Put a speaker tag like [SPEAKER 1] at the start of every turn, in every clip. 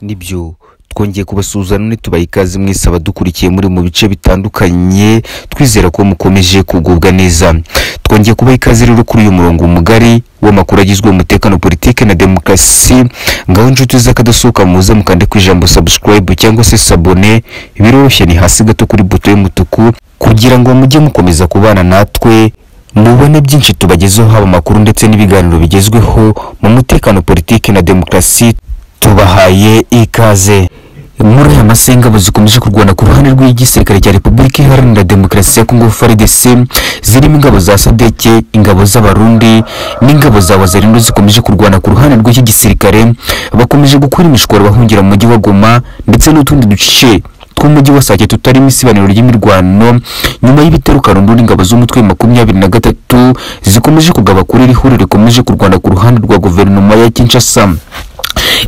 [SPEAKER 1] nibyo twongeye kubasuzana ntitubaha ikaze mwese abadukurikiye muri mu bice bitandukanye twizera ko mukomeje kugubwa neza twongeye kubaha ikaze rero kuri uyu murongo mugari w'amakuru agizwe umutekano politiki na demokarasi ngaho inshuti z'akadasohoka muze mukande ku ijambo subscribe cyangwa se sabone biroroshye ni hasi gato kuri buto y'umutuku kugira ngo mujye mukomeza kubana natwe mubone byinshi tubagezeho haba amakuru ndetse n'ibiganiro bigezweho mu mutekano politiki na demokarasi tubahaye ikaze muri aya masenga abo zikomeje kurwana ku ruhande rw'igisirikare cya repubulika iharanira demokarasi ya kongo frdc zirimo ingabo za sadeke ingabo z'abarundi n'ingabo za wazarindo zikomeje kurwana ku ruhande rw'iki gisirikare bakomeje gukora imishwaro bahungira mu mujyi wa goma ndetse n'utundi duce tw'umujyi wa sake tutarimo isibaniro ry'imirwano nyuma y'ibitero karundura ingabo z'umutwe makumyabiri na gatatu zikomeje kugaba kuri iri huriro rikomeje kurwana ku ruhande rwa guverinoma ya kinshasa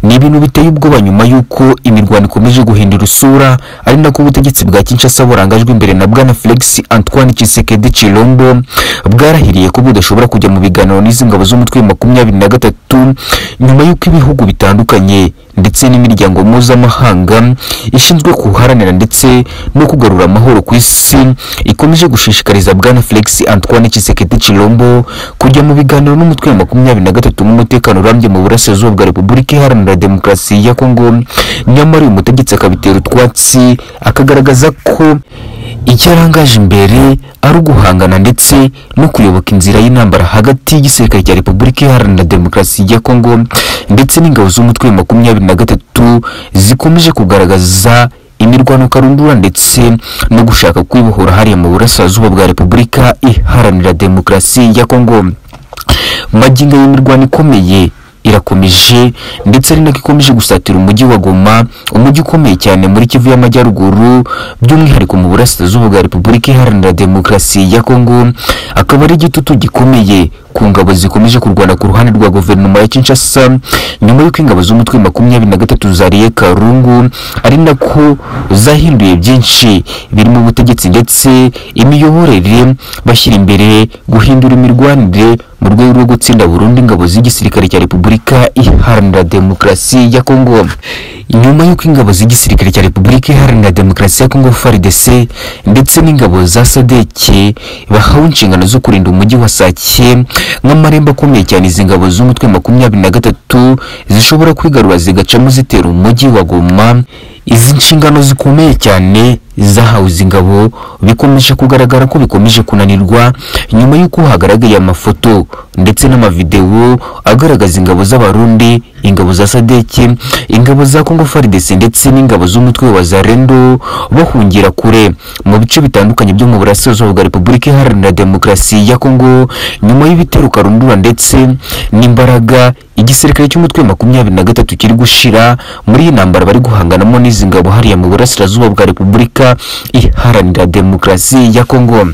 [SPEAKER 1] ni ibintu biteye ubwoba nyuma y'uko imirwano ikomeje guhindura isura ari nako ubutegetsi bwa kinshasa burangajwe imbere na bwana felix antoine kisekedi chilombo bwarahiriye ko budashobora kujya mu biganiro n'izi ngabo z'umutwe makumyabiri na gatatu nyuma y'uko ibihugu bitandukanye ndetse n'imiryango mpuzamahanga ishinzwe guharanira ndetse no kugarura amahoro ku isi ikomeje gushishikariza bwana felix antoine kisekedi chilombo kujya mu biganiro n'umutwe wa makumyabiri na gatatu n'umutekano urambye mu burasirazuba bwa repubulika iharanira demokarasi ya kongo nyamara uyu mutegetsi akabitera utwatsi akagaragaza ko icyo arangaje imbere ari uguhangana ndetse no kuyoboka inzira y'intambara hagati y'igisirikare cya repubulika iharanira demokarasi ya kongo ndetse n'ingabo z'umutwe wa makumyabiri na gatatu zikomeje kugaragaza imirwano karundura ndetse no gushaka kwibohora hariya mu burasirazuba bwa repubulika iharanira demokarasi ya kongo magingo y'imirwano ikomeye irakomeje ndetse ari nako ikomeje gusatira umujyi wa goma umujyi ukomeye cyane muri kivu y'amajyaruguru by'umwihariko mu burasirazuba bwa repubulika iharanira demokarasi ya kongo akaba ari igitutu gikomeye ku ngabo zikomeje kurwana ku ruhande rwa guverinoma ya kinshasa nyuma y'uko ingabo z'umutwe makumyabiri na gatatu zariye karungu ari nako zahinduye byinshi birimo ubutegetsi ndetse imiyoborere bashyira imbere guhindura imirwanire mu rwego rwo gutsinda burundu ingabo z'igisirikare cya repubulika iharanira demokarasi ya kongo nyuma y'uko ingabo z'igisirikare cya repubulika iharanira demokarasi ya kongo frdc ndetse n'ingabo za sadeke bahawe inshingano zo kurinda umujyi wa sake nk'amarembo akomeye cyane izi ngabo z'umutwe makumyabiri na gatatu zishobora kwigarura zigacamo zitera umujyi wa goma izi nshingano zikomeye cyane zahawe izi ngabo bikomeje kugaragara ko bikomeje kunanirwa nyuma y'uko hagaragaye amafoto ndetse n'amavidewo agaragaza ingabo z'abarundi ingabo za sadeke ingabo za kongo faridesi ndetse n'ingabo z'umutwe wa zarendo bahungira kure mu bice bitandukanye byo mu burasirazuba bwa repubulika iharanira demokarasi ya kongo nyuma y'ibitero karundura ndetse n'imbaraga igisirikare cy'umutwe makumyabiri na gatatu kiri gushira muri iyi ntambara bari guhanganamo n'izi ngabo hariya mu burasirazuba bwa repubulika iharanira demokarasi ya kongo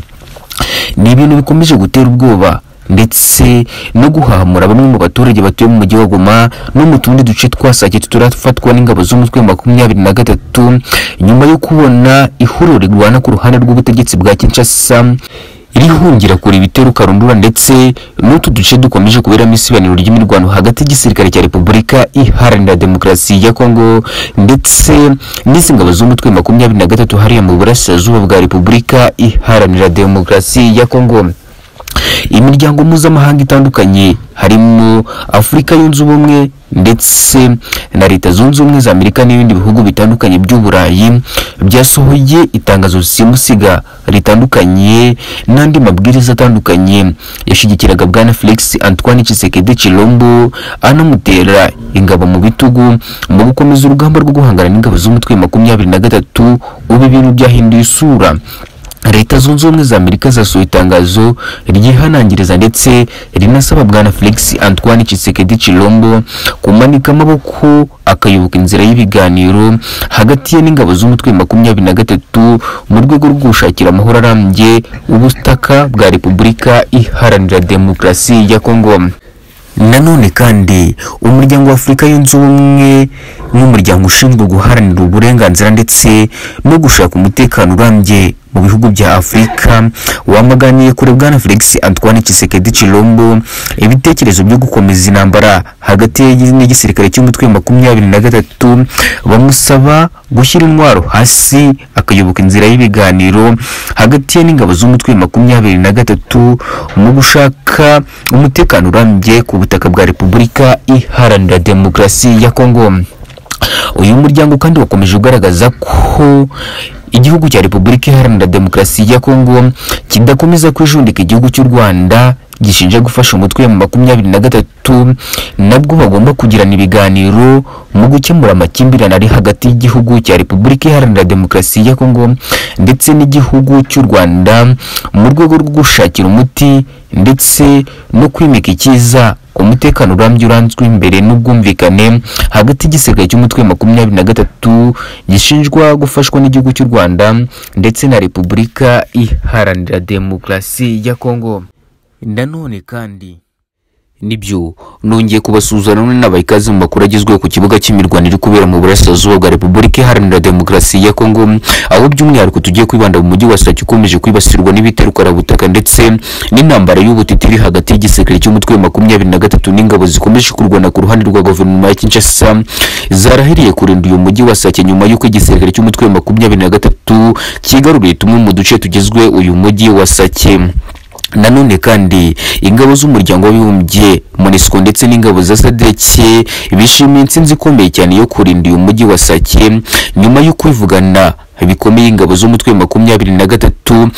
[SPEAKER 1] ni ibintu bikomeje gutera ubwoba ndetse no guhamura bamwe mu baturage batuye mu mujyi wa goma no mu tundi duce twasake turafatwa n'ingabo z'umutwe makumyabiri na gatatu nyuma yo kubona ihuriro rigwana ku ruhande rw'ubutegetsi bwa kinshasa rihungira kure ibitero karundura ndetse n'utu duce dukomeje kuberamo isibaniro ry'imirwano hagati y'igisirikare cya repubulika iharanira demokarasi ya kongo ndetse n'izi ngabo z'umutwe makumyabiri na gatatu hariya mu burasirazuba bwa repubulika iharanira demokarasi ya kongo imiryango mpuzamahanga itandukanye harimo afurika yunze ubumwe ndetse na leta zunze ubumwe za amerika n'ibindi bihugu bitandukanye by'uburayi byasohoye itangazo simusiga ritandukanye n'andi mabwiriza atandukanye yashyigikiraga bwana felix antoine cisekedi chilombo anamutera ingabo mu bitugu mu gukomeza urugamba rwo guhangana n'ingabo z'umutwe makumyabiri na gatatu ubu ibintu byahinduye isura leta zunze ubumwe za amerika zasohoye itangazo ryihanangiriza ndetse rinasaba bwana felix antoine cisekedi chilombo kumanika amaboko akayoboka inzira y'ibiganiro hagati ye n'ingabo z'umutwe makumyabiri na gatatu mu rwego rwo gushakira amahoro arambye ubutaka bwa repubulika iharanira demokarasi ya kongo nanone kandi umuryango wa afurika yunze ubumwe nk'umuryango ushinzwe guharanira uburenganzira ndetse no gushaka umutekano urambye mu bihugu bya afurika wamaganiye kure bwana felix antoine Tshisekedi chilombo ibitekerezo byo gukomeza intambara hagati ye n'igisirikare cy'umutwe wa makumyabiri na gatatu bamusaba gushyira intwaro hasi akayoboka inzira y'ibiganiro hagati ye n'ingabo z'umutwe wa makumyabiri na gatatu mu gushaka umutekano urambye ku butaka bwa repubulika iharanira demokarasi ya kongo uyu muryango kandi wakomeje ugaragaza ko igihugu cya repubulika iharanira demokarasi ya kongo kidakomeza kwijundika igihugu cy'u rwanda gishinja gufasha umutwe mu makumyabiri na gatatu nabwo bagomba kugirana ibiganiro mu gukemura amakimbirane ari hagati y'igihugu cya repubulika iharanira demokarasi ya kongo ndetse n'igihugu cy'u rwanda mu rwego rwo gushakira umuti ndetse no kwimika icyiza umutekano urambye uranzwe imbere n'ubwumvikane hagati y'igisirikare cy'umutwe wa makumyabiri na gatatu gishinjwa gufashwa n'igihugu cy'u rwanda ndetse na repubulika iharanira demokarasi ya kongo nanone kandi nibyo nongeye kubasuzana n'abaha ikaze mu makuru agezweho ku kibuga cy'imirwano iri kubera mu burasirazuba bwa repubulika iharanira demokarasi ya kongo aho by'umwihariko tugiye kwibanda mu mujyi wa sake ukomeje kwibasirwa n'ibiterukarabutaka ndetse n'intambara y'ubutiti iri hagati y'igisirikare cy'umutwe wa makumyabiri na gatatu n'ingabo zikomeje kurwana ku ruhande rwa guverinoma ya kinshasa zarahiriye kurinda uyu mujyi wa sake nyuma y'uko igisirikare cy'umutwe wa makumyabiri na gatatu kigaruriye tumwe mu duce tugizwe uyu mujyi wa sake nanone kandi ingabo z'umuryango w'abibumbye monisco ndetse n'ingabo za sadeke bishimiye intsinzi ikomeye cyane yo kurinda uyu mujyi wa sake nyuma yo kwivugana bikomeye ingabo z'umutwe wa makumyabiri na gatatu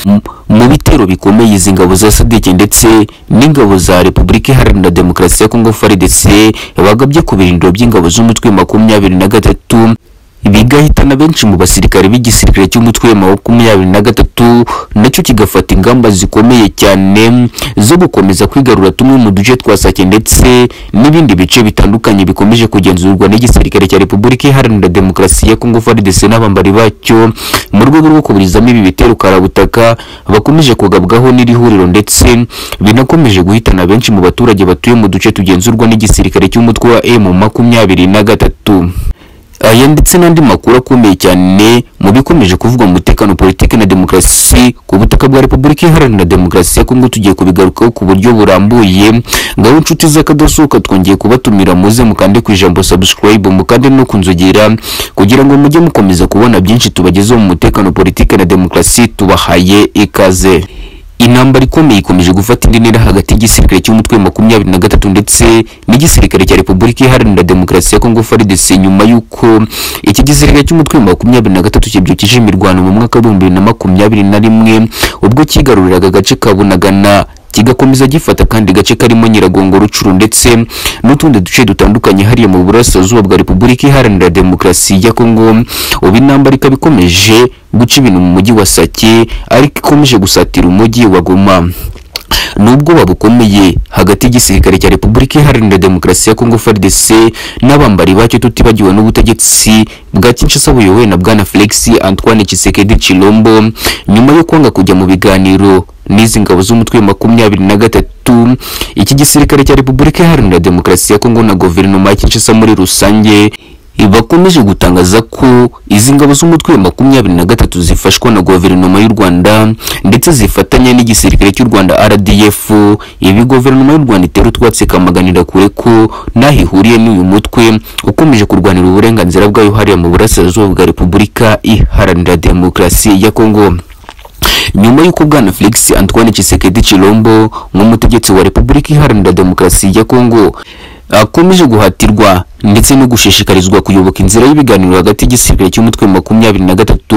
[SPEAKER 1] mu bitero bikomeye izi ngabo za sadike ndetse n'ingabo za repubulika iharanira demokarasi ya kongo frdc bagabye ku birindiro by'ingabo z'umutwe wa makumyabiri na gatatu bigahitana benshi mu basirikare b'igisirikare cy'umutwe wa makumyabiri na gatatu nacyo kigafata ingamba zikomeye cyane zo gukomeza kwigarura tumwe mu duce twa sake ndetse n'ibindi bice bitandukanye bikomeje kugenzurwa n'igisirikare cya repubulika iharanira demokarasi ya kongo frdc n'abambari bacyo mu rwego rwo kuburizamo ibi bitero karabutaka bakomeje kugabwaho n'iri huriro ndetse binakomeje guhitana benshi mu baturage batuye mu duce tugenzurwa n'igisirikare cy'umutwe wa m makumyabiri na gatatu aya ndetse n'andi makuru akomeye cyane mu bikomeje kuvuga umutekano politiki na demokarasi ku butaka bwa repubulika iharanira demokarasi ya kongo tugiye kubigarukaho ku buryo burambuye ngaho inshuti z'akadasohoka twongeye kubatumira muze mukande ku ijambo subscribe mukande no kunzogera kugira ngo mujye mukomeza kubona byinshi tubagezeho mu mutekano politiki na demokarasi tubahaye ikaze intambara ikomeye ikomeje gufata indi ntera hagati y'igisirikare cy'umutwe makumyabiri na gatatu ndetse n'igisirikare cya repubulika iharanira demokarasi ya kongo frdc nyuma y'uko iki gisirikare cy'umutwe makumyabiri na gatatu kibyukije imirwano mu mwaka w'ibihumbi bibiri na makumyabiri na rimwe ubwo cyigaruriraga agace ka bunagana kigakomeza gifata kandi gace karimo nyiragongo rucuru ndetse n'utundi duce dutandukanye hariya mu burasirazuba bwa repubulika iharanira demokarasi ya kongo ubu intambara ikaba ikomeje guca ibintu mu mujyi wa sake ariko ikomeje gusatira umujyi wa goma nubwoba bukomeye hagati y'igisirikare cya repubulika iharanira demokarasi ya kongo frdc n'abambari bacyo tutibagiwe n'ubutegetsi bwa kinshasa buyobowe na bwana felix antoine chisekedi chilombo nyuma yo kwanga kujya mu biganiro n'izi ngabo z'umutwe wa makumyabiri na gatatu iki gisirikare cya repubulika iharanira demokarasi ya kongo na guverinoma ya kinshasa muri rusange bakomeje gutangaza ko izi ngabo z'umutwe wa makumyabiri na gatatu zifashwa na guverinoma y'u rwanda ndetse zifatanya n'igisirikare cy'u rwanda rdf ibi guverinoma y'u rwanda itera utwatsi kamaganira kure ko n'aho ihuriye n'uyu mutwe ukomeje kurwanira uburenganzira bwayo hariya mu burasirazuba bwa repubulika iharanira demokarasi ya kongo nyuma y'uko bwana felix antoine chisekedi chilombo nk'umutegetsi wa repubulika iharanira demokarasi ya kongo akomeje guhatirwa ndetse no gushishikarizwa kuyoboka inzira y'ibiganiro hagati y'igisirikare cy'umutwe wa makumyabiri na gatatu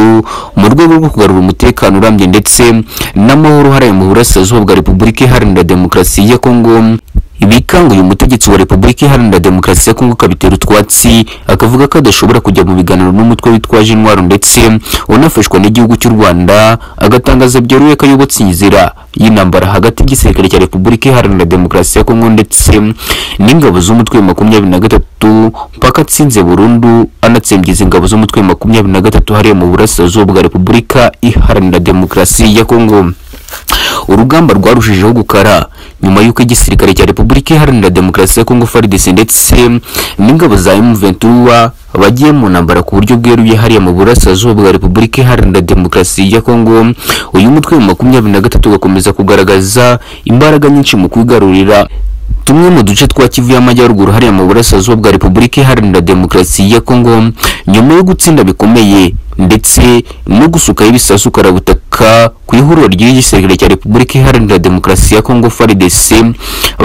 [SPEAKER 1] mu rwego rwo kugarura umutekano urambye ndetse n'amahoro hariya mu burasirazuba bwa repubulika iharanira demokarasi ya kongo bikanguye umutegetsi wa repubulika iharanira demokarasi ya kongo akabitera utwatsi akavuga ko adashobora kujya mu biganiro n'umutwe witwaje intwaro ndetse unafashwa n'igihugu cy'u rwanda agatangaza byeruye ko ayobotse inzira y'intambara hagati y'igisirikare cya repubulika iharanira demokarasi ya kongo ndetse n'ingabo z'umutwe wa makumyabiri na gatatu mpaka atsinze burundu anatsembyeza ingabo z'umutwe wa makumyabiri na gatatu hariya mu burasirazuba bwa repubulika iharanira demokarasi ya kongo urugamba rwarushijeho gukara nyuma y'uko igisirikare cya repubulika iharanira demokarasi ya kongo frdc ndetse n'ingabo za m ventura bagiye mu ntambara ku buryo bweruye hariya mu burasirazuba bwa repubulika iharanira demokarasi ya kongo uyu mutwe wa makumyabiri na gatatu ugakomeza kugaragaza imbaraga nyinshi mu kwigarurira tumwe mu duce twa kivu y'amajyaruguru hariya mu burasirazuba bwa repubulika iharanira demokarasi ya kongo nyuma yo gutsinda bikomeye ndetse no gusukaho ibisasu karabutaka ku ihuriro ry'igisirikare cya repubulika iharanira demokarasi ya kongo frdc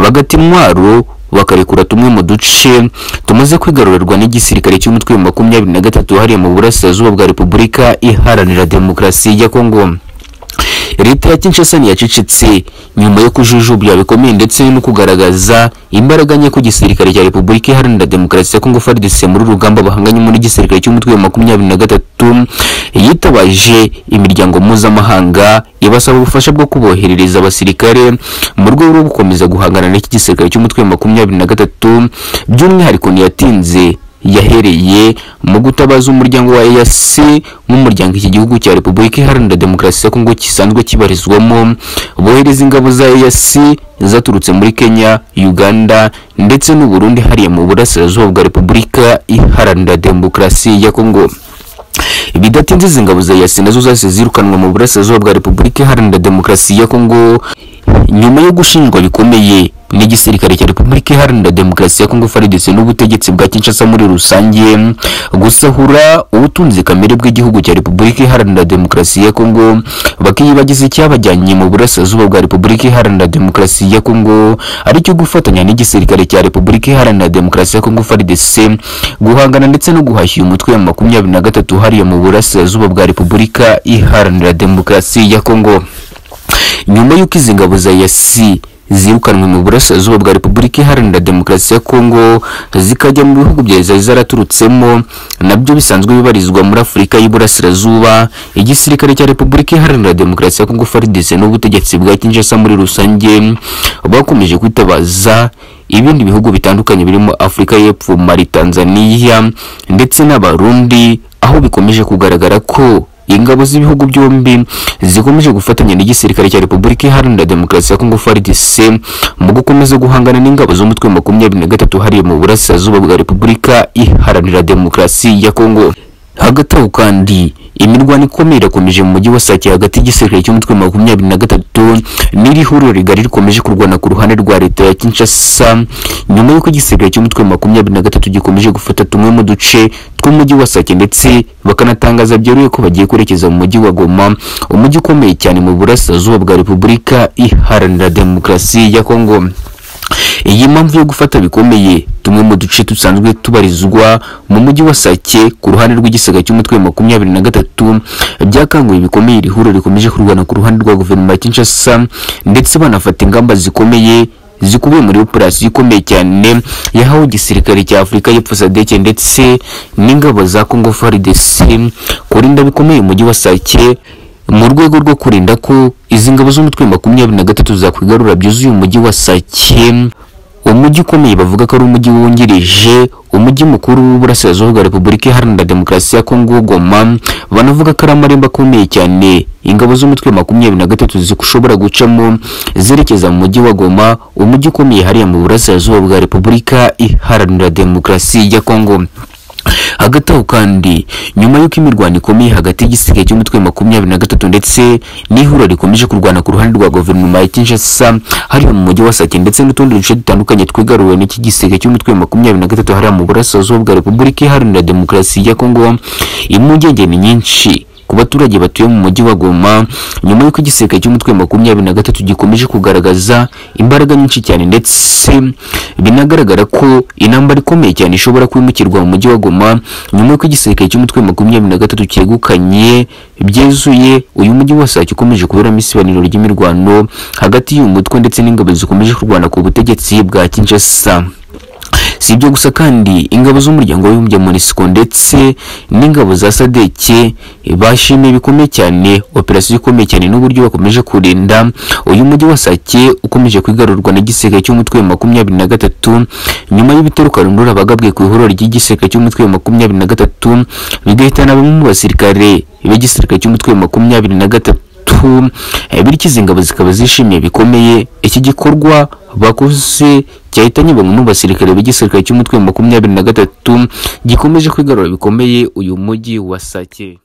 [SPEAKER 1] bagata intwaro bakarekura tumwe mu duce tumaze kwigarurirwa n'igisirikare cy'umutwe wa makumyabiri na gatatu hariya mu burasirazuba bwa repubulika iharanira demokarasi ya kongo leta ya kinshasa ntiyacecetse nyuma yo kujujubya bikomeye ndetse no kugaragaza imbaraga nke ku gisirikare cya repubulika iharanira demokarasi ya kongo frdc muri rugamba bahanganye muri gisirikare cy'umutwe wa makumyabiri na gatatu yitabaje imiryango mpuzamahanga ibasaba ubufasha bwo kuboherereza abasirikare mu rwego rwo gukomeza guhangana n'iki gisirikare cy'umutwe wa makumyabiri na gatatu by'umwihariko ntiyatinze yahereye mu gutabaza umuryango wa EAC nk'umuryango iki gihugu cya Repubulika Iharanira Demokarasi ya Kongo kisanzwe kibarizwamo bohereza ingabo za EAC zaturutse muri Kenya, Uganda ndetse n'u Burundi hariya mu burasirazuba bwa Repubulika Iharanira Demokarasi ya Kongo bidatinze izi ngabo za EAC nazo zahise zirukanwa mu burasirazuba bwa Repubulika Iharanira Demokarasi ya Kongo nyuma yo gushinjwa bikomeye n'igisirikare cya Repubulika Iharanira Demokarasi ya Kongo FARDC n'ubutegetsi bwa Kinshasa muri rusange gusahura ubutunzi kamere bw'igihugu cya Repubulika Iharanira Demokarasi ya Kongo bakiyibagiza icyabajyanye mu burasirazuba bwa Repubulika Iharanira Demokarasi ya Kongo aricyo gufatanya n'igisirikare cya Repubulika Iharanira Demokarasi ya Kongo FARDC guhangana ndetse no guhashya umutwe wa makumyabiri na gatatu hariya mu burasirazuba bwa Repubulika Iharanira Demokarasi ya Kongo nyuma y'uko izi ngabo za yasi zirukanwe mu burasirazuba bwa repubulika iharanira demokarasi ya kongo zikajya mu bihugu byari zari zaraturutsemo nabyo bisanzwe bibarizwa muri afurika y'iburasirazuba igisirikare cya repubulika iharanira demokarasi ya kongo frdc n'ubutegetsi bwa kinshasa muri rusange bakomeje kwitabaza ibindi bihugu bitandukanye birimo afurika y'epfo mali tanzania ndetse n'abarundi aho bikomeje kugaragara ko ingabo z'ibihugu byombi zikomeje gufatanya n'igisirikare cya Repubulika Iharanira Demokarasi ya Kongo FARDC mu gukomeza guhangana n'ingabo z'umutwe wa makumyabiri na gatatu hariya mu burasirazuba bwa Repubulika Iharanira Demokarasi ya Kongo hagati aho kandi imirwano ikomeye irakomeje mu mujyi wa Sake hagati y'igisirikare cy'umutwe makumyabiri na gatatu n'iri huriro rigari rikomeje kurwana ku ruhande rwa leta ya Kinshasa nyuma y'uko igisirikare cy'umutwe makumyabiri na gatatu gikomeje gufata tumwe mu duce tw'umujyi wa Sake ndetse bakanatangaza byeruye ko bagiye kwerekeza mu mujyi wa Goma umujyi ukomeye cyane mu burasirazuba bwa Repubulika Iharanira Demokarasi ya Kongo iyi mpamvu yo gufata bikomeye tumwe mu duce dusanzwe tubarizwa mu mujyi wa Sake ku ruhande rw'igisaga cy'umutwe wa makumyabiri na gatatu byakanguye bikomeye iri huriro rikomeje kurwana ku ruhande rwa guverinoma ya Kinshasa ndetse banafata ingamba zikomeye zikubiye muri operasiyo ikomeye cyane yahawe igisirikare cya Afurika y'Epfo sadeke ndetse n'ingabo za Congo FARDC kurinda bikomeye umujyi wa Sake mu rwego rwo kurinda ko izi ngabo z'umutwe makumyabiri na gatatu zakwigarura byuzuye umujyi wa Sake umujyi ukomeye bavuga ko ari umujyi wungirije umujyi mukuru w'uburasirazuba bwa Repubulika Iharanira Demokarasi ya Kongo Goma banavuga ko ari amarembo akomeye cyane ingabo z'umutwe makumyabiri na gatatu zishobora gucamo zerekeza mu mujyi wa Goma umujyi ukomeye hariya mu burasirazuba bwa Repubulika Iharanira Demokarasi ya Kongo hagati aho kandi nyuma y'uko imirwano ikomeye hagati y'igisirikare cy'umutwe makumyabiri na gatatu ndetse n'ihuriro rikomeje kurwana ku ruhande rwa guverinoma ya Kinshasa hariya mu mujyi wa Sake ndetse n'utundi duce dutandukanye twigaruwe n'iki gisirikare cy'umutwe makumyabiri na gatatu hariya mu burasirazuba bwa Repubulika Iharanira Demokarasi ya Kongo impungenge ni nyinshi ku baturage batuye mu mujyi wa Goma nyuma y'uko igisirikare cy'umutwe makumyabiri na gatatu gikomeje kugaragaza imbaraga nyinshi cyane ndetse binagaragara ko intambara ikomeye cyane ishobora kwimukirwa mu mujyi wa Goma nyuma y'uko igisirikare cy'umutwe makumyabiri na gatatu cyegukanye byezuye uyu mujyi wa Sake ukomeje kuberamo isibaniro ry'imirwano hagati y'uyu mutwe ndetse n'ingabo zikomeje kurwana ku butegetsi bwa Kinshasa si ibyo gusa kandi ingabo z'umuryango w'abibumbye monisco ndetse n'ingabo za sadeke bashimiye bikomeye cyane operasiyo ikomeye cyane n'uburyo bakomeje kurinda uyu mujyi wa sake ukomeje kwigarurwa n'igisirikare cy'umutwe wa makumyabiri na gatatu nyuma y'ibitero karundura bagabwe ku ihuriro ry'igisirikare cy'umutwe wa makumyabiri na gatatu bigahitana bamwe mu basirikare b'igisirikare cy'umutwe wa makumyabiri na gatatu bityo izi ngabo zikaba zishimiye bikomeye iki gikorwa bakoze cyahitanye bamwe mu basirikare b'igisirikare cy'umutwe wa makumyabiri na gatatu gikomeje kwigarura bikomeye uyu mujyi wa Sake